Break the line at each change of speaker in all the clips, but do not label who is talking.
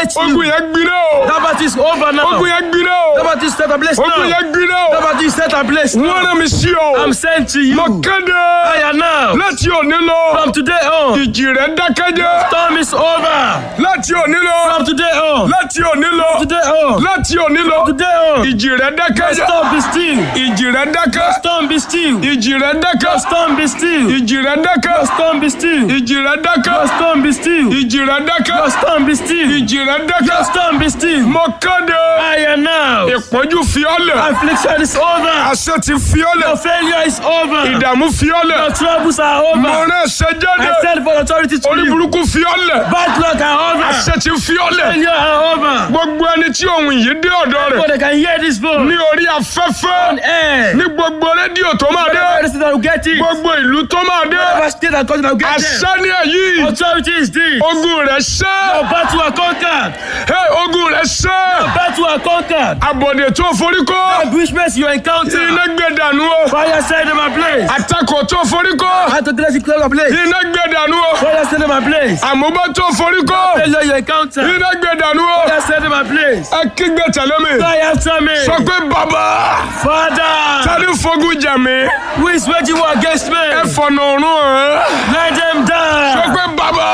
hate
ogun
you.
yẹn gbiná o
That battle is over now.
ogun yẹn gbiná o
That battle is set ablaze
ogun
now.
yẹn gbiná
That
o
battle is set ablaze
wọ́n
now.
rán mi sí ọ
I'm sent to you.
mo kéde
I am now.
láti òní lọ
From today on,
ìjì rẹ̀ dákẹ́jẹ́
storm is over.
láti òní lọ
From today on,
láti òní lọ
today on,
láti òní lọ
today on,
ìjì rẹ̀ dákẹ́jẹ́
storm be still.
ìjì rẹ̀ dákẹ́
Storm be still.
ìjì rẹ̀ dákẹ́
Storm be still.
ìjì rẹ̀ dákẹ́
Storm be still.
ìjì rẹ̀ dákẹ́
Storm be still.
ìjì rẹ̀ dákẹ́
Storm be still.
ìjì rẹ̀ dákẹ́
Storm be still.
mo kéde
I am now.
ìpọ́njú fiọ́lẹ̀
Affliction is over.
àṣẹ ti fiọ́lẹ̀
Your failure is over.
ìdààmú fiọ́lẹ̀
Your troubles are
mo
over.
rán ẹsẹ̀ jáde
I send for authority to
orí
you.
burúkú fiọ́lẹ̀
Bad luck are over.
àṣẹ ti fiọ́lẹ̀
Failure are over.
gbogbo ẹni tí ohun yìí dé ọ̀dọ̀ rẹ̀
So they can hear this voice.
ní orí afẹ́fẹ́
Air.
ní gbogbo rédíò tó máa dé
Whatever state that will get it.
gbogbo ìlú tó máa dé
Whatever state that country that will get it.
àṣẹ ní èyí
Authority is this.
ogun rẹ̀ ṣẹ́
Your battle are conquered.
Hey, ogun rẹ̀ ṣẹ́
Battle are conquered.
àbọ̀dè tó forí kọ́
Ambushments you encounter.
iná gbé dànù o
Fire set them ablaze.
àtakò tó forí kọ́
How to dress it close ablaze.
iná gbé dànù o
Fire set them ablaze.
àmúbá tó forí kọ́
Failure you encounter.
iná gbé dànù o
Fire set them ablaze.
ẹ kígbe tẹ̀lé mi
Fly after me.
sọ pé bàbá
Father,
tani fogun jà mí
who is waging war against me?
ẹ fọ̀nà ọ̀run ẹ̀
Let them
sọ
die.
pé bàbá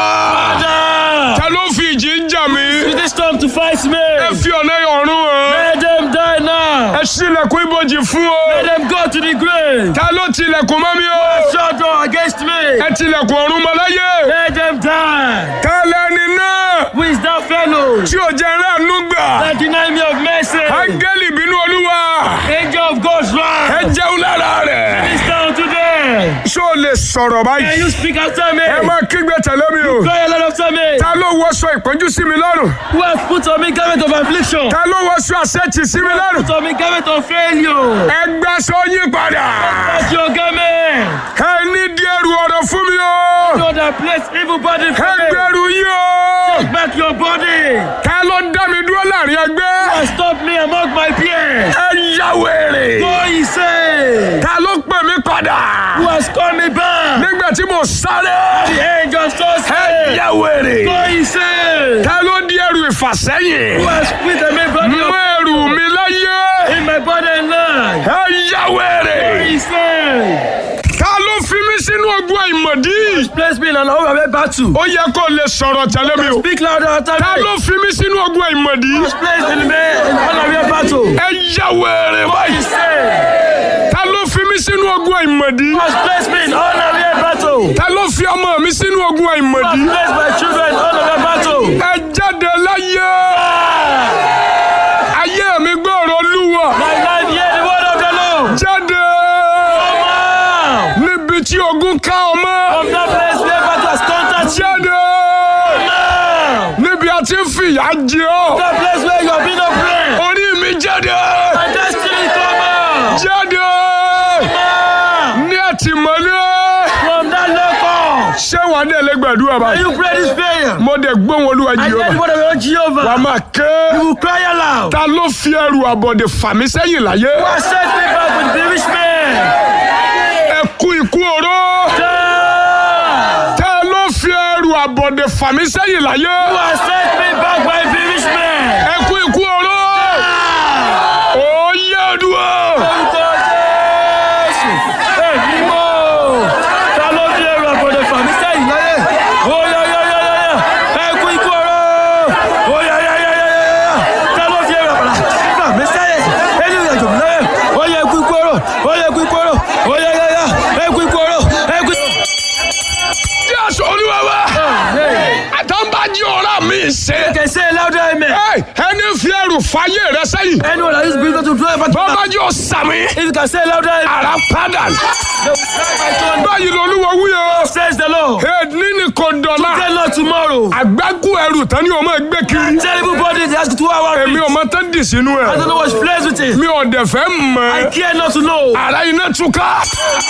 Father,
ta ló fi ìjì ń jà mí
with this storm to fight me.
ẹ fi ọ̀nà ọ̀run ẹ̀
Let them die now.
ẹ ṣílẹ̀kùn ibojì fún o
Let them go to the grave.
ta ló tilẹ̀kùn mọ́ mi o
Shut door against me.
ẹ tilẹ̀kùn ọ̀run mọ́ láyé
Let them die.
ta lẹni náà
Who is that fellow
tí ò jẹ́ ránú gbà
that deny me of mercy?
áńgẹ́lì bínú olúwa
Angel of God's
ẹ
wrath.
jẹun lára rẹ̀
This down today.
ṣó o lè sọ̀rọ̀
Can
báyìí
you speak after me?
ẹ máa kígbe tẹ̀lé mi o
Cry a lot after me.
ta ló wọṣọ ìpọ́njú sí mi lọ́rùn
Who has put on me garment of affliction?
ta ló wọṣọ àṣẹ́tì sí mi lọ́rùn
Put on me garment of failure.
ẹ gbàṣọ yín padà
That's your garment.
ẹ ní díẹ̀rù ọ̀rọ̀ fún mi o
So that place evil body
ẹ
from me.
gbẹ̀rù yín o
Take back your body.
ta ló dá mi dúró láàrin ẹgbẹ́
And stop me among my peers.
ẹ yá wèrè
Go he say.
ta ló pè mí padà
Who has called me back?
nígbà tí mo sáré
The angel so
ẹ
say.
yá wèrè
Go he say.
ta ló di ẹrù ìfàsẹ́yìn
Who has put the main body
mú
of
ẹrù mi láyé
in my body and life?
ẹ yá wèrè
Go he say.
ta ló fi mí sínú ogun àìmọ̀dí
Place me in an overwhelming battle.
ó yẹ kó lè sọ̀rọ̀ tẹ̀lé mi o
Speak louder after
ta
me.
ló fi mí sínú ogun àìmọ̀dí
Place in me in an overwhelming battle.
ẹ yá wèrè
Go he
báyìí
say.
ta ló fi mí sínú ogun àìmọ̀dí
Has placed me in honorary battle.
ta ló fi ọmọ mi sínú ogun
Has
àìmọ̀dí
placed my children in honorary battle.
ẹ jáde láyé
Ah!
ayé mi gbọ́rọ̀ olúwa
My life hear the word of the Lord.
jáde
Come out
níbi tí ogun ká ọmọ
from that place where battle has conquered you.
jáde
Now,
níbi a ti ń fìyà jẹ ọ́
that place where you have been oppressed.
orí mi jáde
My destiny come out.
jáde
Now,
ní àtìmọ́lé
from that local.
ṣé wàá dé ẹlẹgbẹ̀dúrà
Can
báyìí
you pray this prayer?
mo dẹ̀ gbóhùn olúwa
I hear the
jehova
word of the Lord
wàá
Jehovah.
máa ké
You will cry aloud.
ta ló fi ẹrù àbọ̀dè fà mí sẹ́yìn láyé
Who has sent me back with the rich man?
ẹ kú ikú oró
Ah!
ta ló fi ẹrù àbọ̀dè fà mí sẹ́yìn láyé
Who has sent me back by the rich man?
ẹ kú ikú oró
Ah!
ó yẹ ọdún
Orúkọ Jésù. Èmi mọ̀. Ta ló fi ẹrù àbọ̀dẹ̀ fà mí sẹ́yìn láyé? Ó yá yá yá yá yá. Ẹ kú ikú ọ̀rọ̀. Ó yá yá yá yá yá yá. Ta ló fi ẹrù àbọ̀dẹ̀ fà mí sẹ́yìn? Ẹni ìrìn àjò mi láyé. Ó yá ẹ kú ikú ọ̀rọ̀. Ó yá ẹ kú ikú ọ̀rọ̀. Ó yá yá yá. Ẹ kú ikú ọ̀rọ̀. Ẹ kú ikú
tí a sọ olúwa wa àtàǹbájí ọ̀rá mi ṣe
Can say it louder, amen.
Ẹ, ẹni fi ẹrù fàyè rẹ sẹ́yìn
Anyone that is bigger to draw about
bọ́bá yóò sàmì
If you can say it louder, amen.
ara padà
They will cry by thunder.
báyìí lolúwa wúyọ
Says the Lord.
èdè ní kò dọ̀la
Tell Lord tomorrow.
àgbákù ẹrù tán ni o máa gbé kiri
Terrible body, they ask you to our
èmi ò mọ tán dì sínú
I
ẹ
don't know what's plays with it.
mi ò dẹ̀ fẹ́
I
mọ̀
care not to know.
ara iná túká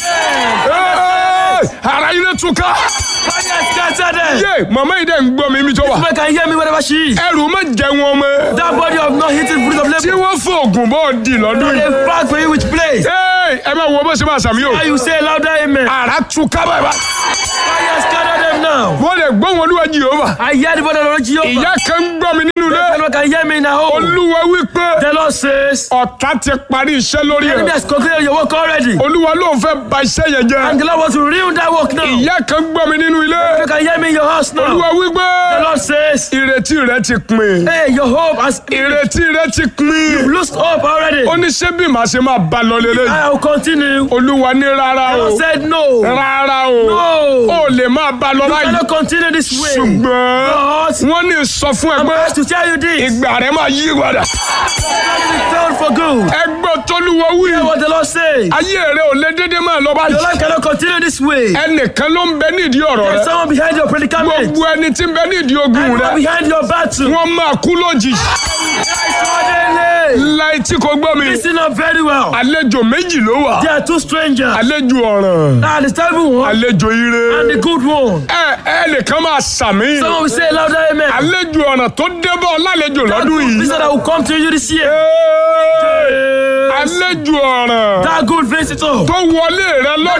Ẹ́, ara iná túká
Fire scatter them.
yé màmá yìí dẹ̀ ń gbọ́ mi mi tó wà
Woman can hear me wherever she is.
ẹrù má jẹ wọn mọ́
That body of not hitting fruit of
tí
labor.
wọ́n fòògùn bọ́ọ̀ di lọ́dún yìí
They fight for you which place.
Ẹ́, ẹ máa wọ bó ṣe máa sàmì o
How you say louder, amen.
ara túká bàbá
Fire scatter them now.
wọ́n lè gbọ́ wọn olúwa Jèhófà
I hear the word of the Lord Jehovah.
ìyá kan ń gbọ́ mi nínú ilé
Anyone can hear me in a home.
olúwa wípé
The Lord says,
ọ̀tá ti parí iṣẹ́ lórí
the enemy
ẹ̀
has concluded your work already.
olúwa ló ń fẹ́ ba iṣẹ́ yẹn jẹ́
And the Lord wants to ruin that work now.
ìyá kan gbọ́ mi nínú ilé
You can hear me in your house now.
olúwa wípé
The Lord says,
ìrètí rẹ ti pin
hey, your hope has
ìrètí rẹ ti pin
lost hope already.
ó ní ṣé bí màá ṣe máa bá lọ lélẹ́yìí
I will continue.
olúwa ní rárá
The
o
Lord said no.
rárá o
No.
ó lè máa bá lọ
I
báyìí
cannot continue this way.
ṣùgbọ́n
But
wọ́n ní sọ fún ẹ
I'm
pé
asked to tell you this.
ìgbà rẹ máa yí padà
Turn for good.
ẹgbẹ́ tólúwa wí
Hear what the Lord says.
ayé rẹ ò lè dédé máa lọ
Your
báyìí
life cannot continue this way.
ẹnìkan ló ń bẹ nídìí ọ̀rọ̀
There's
rẹ
someone behind your predicament.
gbogbo ẹni tí ń bẹ nídìí ogun
Anyone
rẹ
behind your battle.
wọ́n máa kú lójijì
Suddenly.
láì tí kò gbọ́ mi
Listen up very well.
àlejò méjì ló wà
There are two strangers.
àlejò ọ̀ràn
Ah, the terrible one
àlejò ire
and the good one.
ẹ ẹnìkan máa sàmì
Someone will say louder amen.
àlejò ọ̀ràn tó débọ̀ lálejò lọ́dún yìí
Visitor that will come to you this year.
Ẹ́ẹ̀, àlejò ọ̀ràn
That good visitor.
tó wọlé rẹ lọ́dún.